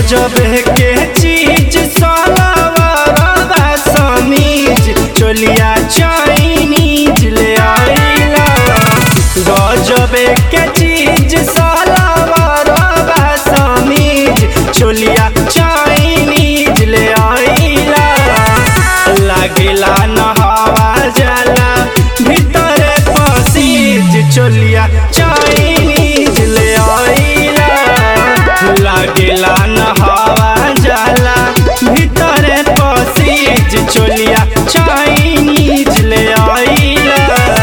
गजब के चीज सलवारवा समीज चोलिया चाइनीज ले आइला गजब के चीज सलवारवा समीज चोलिया चाइनीज ले आइला लागेला नहावा जाला भीतर पसीज चोलिया चाइनीज ले आइला लागेला नहावा जाला भीतर पसीज चोलिया चाइनीज ले आइला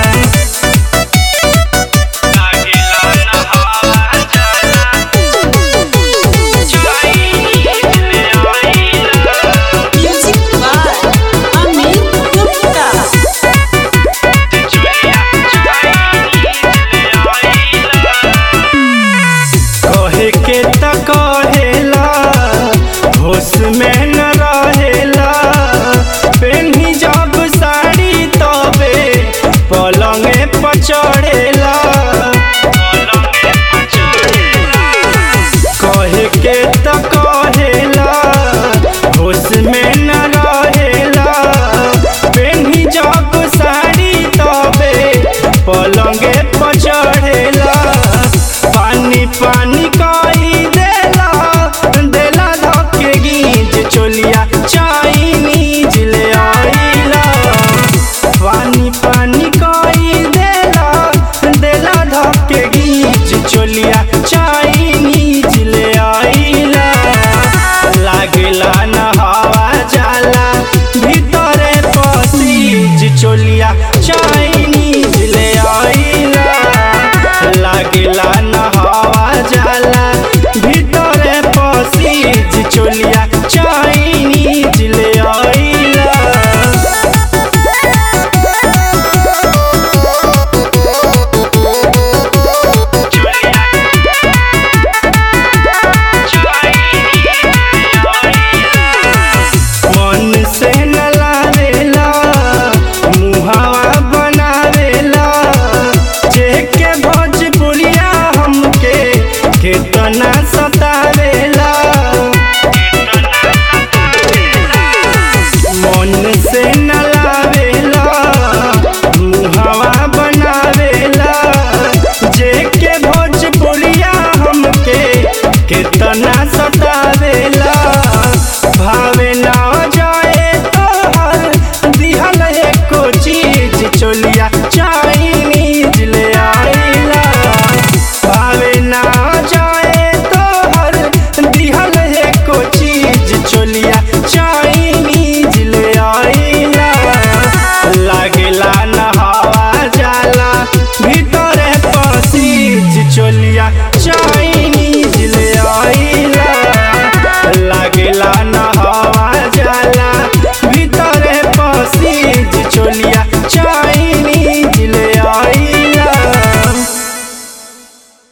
लागेला नहावा जाला चाइनीज ले आइला Music by Amit Gupta. कहे के त कहेला होश में न रहेला पेन्ही जब साड़ी तबे पलंगे पर चढ़ेला कहे के त कहेला होश में न रहेला पेन्ही जब साड़ी तबे पलंगे पर चढ़ेला पानी पानी कई देला देला धके गीज चोलिया चाइनीज ले आइला पानी पानी कई देला देला धके गीज चोलिया चाइनीज ले आइला लागेला नहावा जाला भीतरे पसीज चोलिया चाइनीज ले आइला लागेला नहावा जाला भीतरे पसीज चोलिया चाइनीज ले आइला मन से न लावेला मुहावा बनावेला जेके भोजपुरिया हमके केतना सतावेला मन से न लावेला मुहावा बनावेला जेके भोजपुरिया हमके केतना सतावेला भावे ना जाए तो हर दिहल एको चीज चोलिया